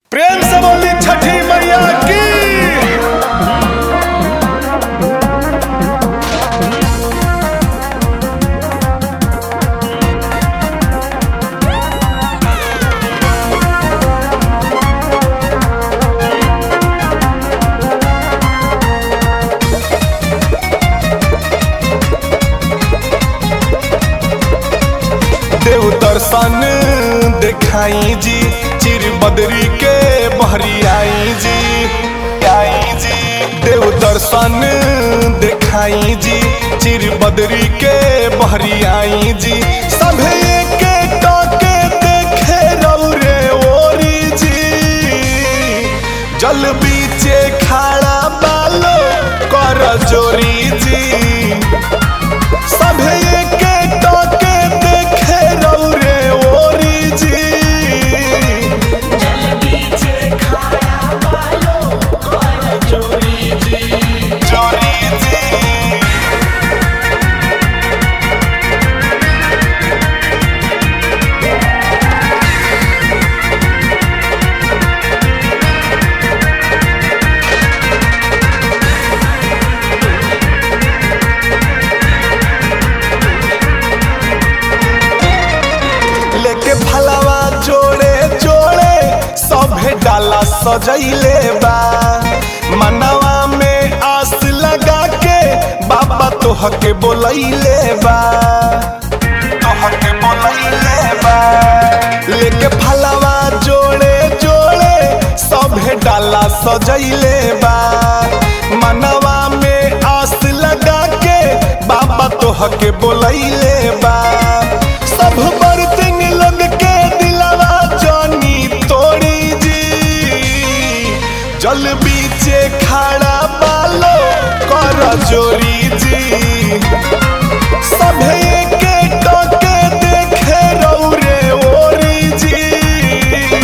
प्रेम से बोली छठी मैया की देव दर्शन देखाई जी चिर बदरी के बहरी आई जी आई जी देव दर्शन देखाई जी चिर बदरी के बहरी आई जी सभे के टके देखे रौरे ओरी जी जल बीचे खाड़ा बालो कर जोरी जी सभे के टके देखे रौरे ओरी जी जोरी जी लेके फलवा जोड़े जोड़े सभे डाला सजैले बा मनवा में आस लगा के बाबा तोह के बोलैले बा तोह के बोलैले बा लेके फलवा जोड़े जोड़े सभे डाला सजैले बा मनवा में आस लगा के बाबा तोह के बोलैले बा सब बर्तन लोग के दिलवा जानी तोड़ी जी जल बीचे खाड़ा बालो कर जोरी जी सभे के टके देखे रौरे ओरी जी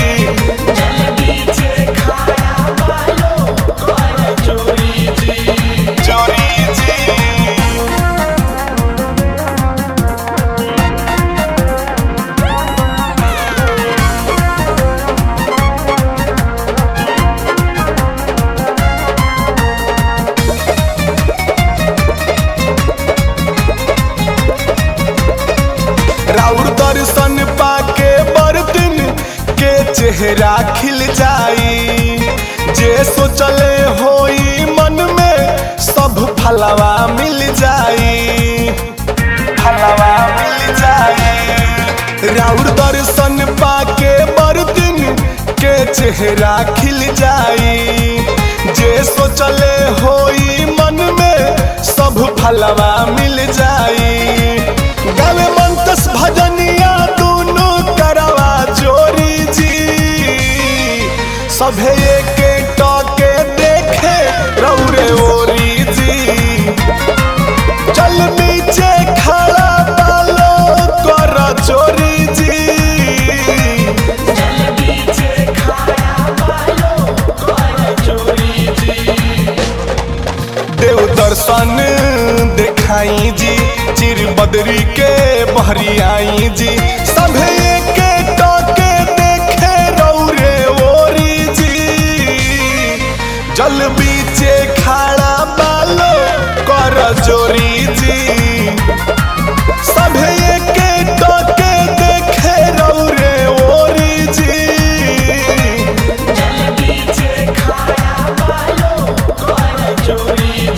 जोरी जी राउर दर्शन पाके बर्तन के चेहरा खिल जाई जे सोचले होई मन में सब फलवा मिल जाई फलवा मिल जाई राउर दर्शन पाके बर्तन के चेहरा खिल जाई जे सोचले होई मन में सब फलवा मिल जाई गावे मंतस भजनिया दोनों करवा चोरी जी सभे के टके देखे रौरे ओरी जी चल नीचे खड़ा बालो कर चोरी जी देव दर्शन देखाई जी चिर बदरी के बहरी आई जी सभे के टके देखे रौरे ओरी जी जल बीचे खाड़ा बालो कर जोरी जी सभे के टके देखे रौरे ओरी जी जल बीचे खाया बालो कर चोरी